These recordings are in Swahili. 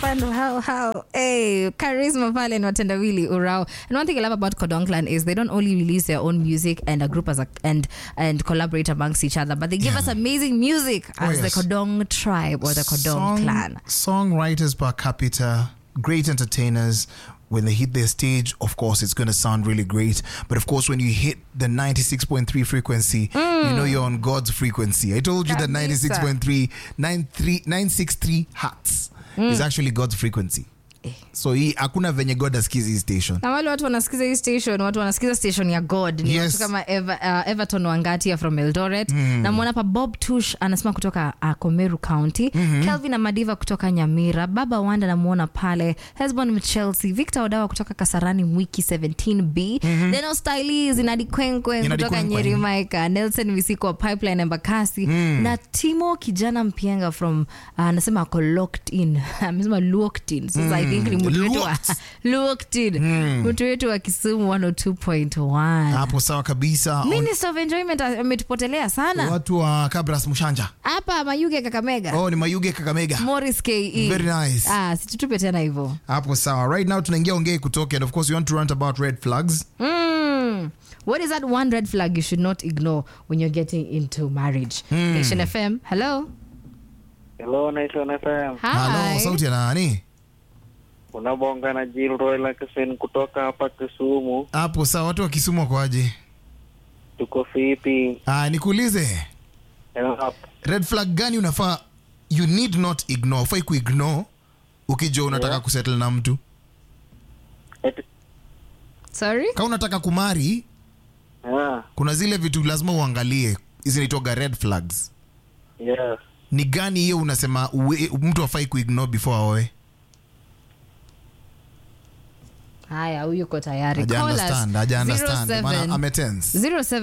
fun how how hey charisma pale ni watendawili urao and one thing i love about kodong clan is they don't only release their own music and a group as a, and and collaborate amongst each other but they give Yeah. us amazing music Oh, as the yes. kodong tribe or the kodong Song- clan Songwriters per capita, great entertainers. When they hit their stage, of course, it's going to sound really great. But of course, when you hit the 96.3 frequency, you know you're on God's frequency. I told you that Kabisa. 96.3, 93 963 hertz is actually God's frequency. So hii hakuna venye God asikizi hii station. na wale watu wanasikiza hii station watu wanasikiza station ya god ni Yes. watu kama Eva, uh, everton wangatia from eldoret namwona pa bob tush anasema kutoka uh, komeru county kelvin amadiva kutoka nyamira baba wanda namwona pale hesbon chelsea victor odawa kutoka kasarani mwiki 17b deno stylis inadi kwenkwen Inadi kutoka Kwenkwen. nyeri maika nelson misiko wa pipeline embakasi na timo kijana mpienga from uh, anasema ako locked in amesema locked in sasa i think ni mtu wetu wa Locked. locked in mtu wetu wa kisumu 102.1 Hapo sawa kabisa. On- minister of enjoyment ametupotelea sana Watu wa Kabras Mushanja. hapa mayuge kakamega Oh, ni Mayuge Kakamega. morris ke Very nice. ah, situtupe tena hivyo hapo sawa right now tunaingia ongee kutoke and of course we want to rant about red flags Mm. What is that one red flag you should not ignore when you're getting into marriage? Nation FM, hello. Hello, Nation FM. halo Hi. sauti ya nani Unabonga na Jill Roy Lakesen kutoka hapa Kisumu. hapo sawa watu wa kisumu wakoaje Tuko fiti. ah, nikuulize Help. red flag gani unafaa you need not ignore ufai kuignore ukijua unataka Yeah. kusettle na mtu Et- Sorry? kama unataka kumari Ah, kuna zile vitu lazima uangalie zinaitwaga red flags yes. ni gani hiyo unasema uwe, mtu afai kuignore before aoe Haya, huyu yuko tayari. Haja Call us. understand, haja understand. 07 Maana ametense.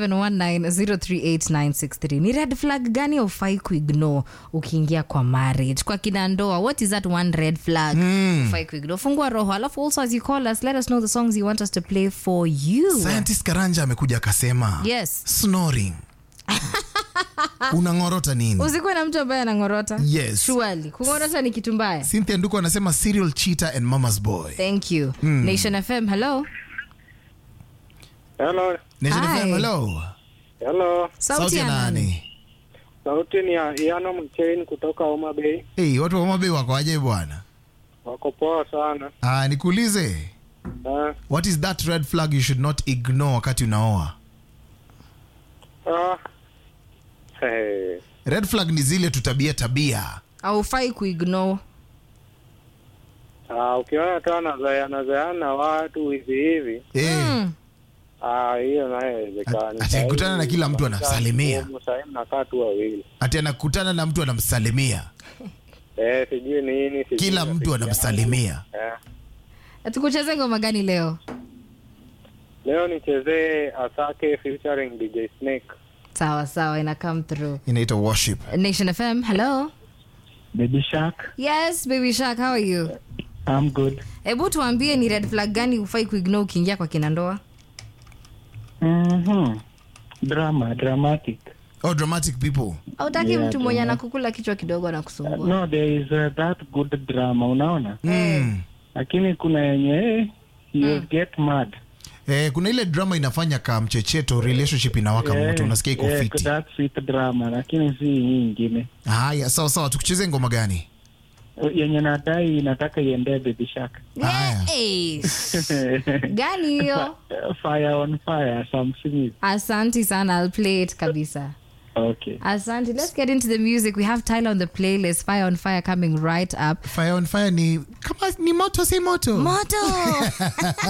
0719038963 ni red flag gani ufai kuignore ukiingia kwa marriage kwa kina ndoa what is that one red flag ufai kuignore fungua roho alafu also as you call us let us know the songs you want us to play for you scientist karanja amekuja akasema yes snoring unang'orota nini usikuwe na mtu ambaye anang'orota Yes. Surely. kung'orota ni kitu mbaya cynthia nduko anasema serial cheater and mama's boy thank you nation fm hello Hello. Nation Hi. FM, hello Hello. sauti ya nani Sauti ni ya Iano Mchain kutoka Homa Bay. hey, watu wa mabe wako aje bwana Wako poa sana. ah, nikuulize Ah, what is that red flag you should not ignore wakati unaoa ah. Hey. red flag ni zile tutabia tabia aufai kuignore Ah, ukiona tu anazaana zaana watu hivi hivi, hey. Mm. ah, hiyo nayo haiwezekani. Ati- akikutana na kila mtu anamsalimia. Sasa mnakaa tu wawili. ati anakutana na mtu anamsalimia Eh, sijui nini, sijui kila mtu nafikiria. anamsalimia Eh. tukucheze ngoma gani leo Leo nichezee Asake featuring DJ Snake. sawa sawa ina come through inaitwa worship nation fm hello Baby Shark, yes baby shark how are you I'm good. hebu tuambie ni red flag gani ufai kuignore ukiingia kwa kina ndoa Mm-hmm. Drama, dramatic. oh dramatic people autaki Yeah, mtu mwenye drama. anakukula kichwa kidogo anakusumbua No, there is uh, that good drama, unaona? mm. Lakini kuna yenye eh, you get mad. eh, kuna ile drama inafanya ka mchecheto relationship inawaka Eh, moto unasikia iko eh, fiti That sweet drama, lakini si hii ingine. haya sawa sawa tukucheze ngoma gani Yenye nadai inataka iendee Baby Shark. Haya. Eh, gani hiyo fire on fire, Sam Smith. asanti sana I'll play it kabisa Okay. asante let's get into the music we have tyler on the playlist fire on fire coming right up fire on fire ni kama ni moto si moto moto